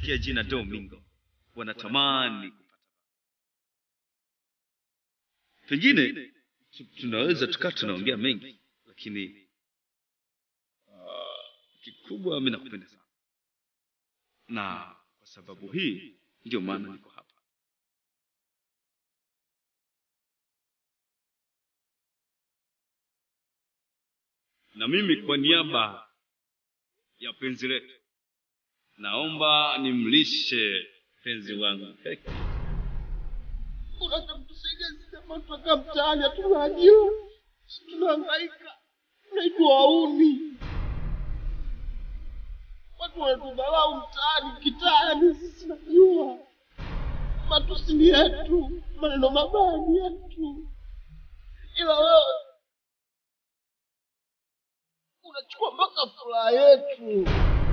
wakisikia jina Domingo wanatamani kupata. Pengine tu- tunaweza tukaa tunaongea mengi, lakini uh, kikubwa mimi nakupenda sana, na kwa sababu hii ndio maana niko hapa. Na mimi kwa niaba ya penzi letu naomba nimlishe penzi wangu Heki. Unataka kutusaidia sisi ambao tunakaa mtaani hatuna ajira, tunahangaika, tunaitwa wauni, watu wanatudharau mtaani, kitaani. Sisi najua matusi ni yetu, maneno mabaya ni yetu, ila wewe unachukua mpaka furaha yetu.